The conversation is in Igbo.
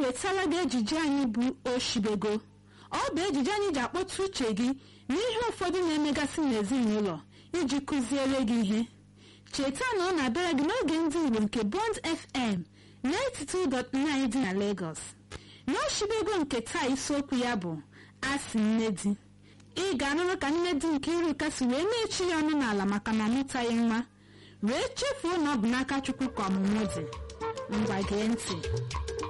na-ewetara gị ejije anyị bụ oshibego ọ bụ ejije anyị ji akpọtụ uche gị n'ihe ụfọdụ na-emegasị n'ezinụlọ iji kụziere gị ihe cheta na ọ na-abịara gị n'oge ndị Igbo nke Bond FM 92.9 dị na Lagos n'oshibego nke taa isiokwu ya bụ asị nne di ị ga-anụrụ ka nne di nke iruka si wee na-echi ya ọnụ n'ala maka na ọ mụtaghị nwa wee chefuo na ọ bụ n'aka Chukwu ka ọmụmụ dị ngwa gee ntị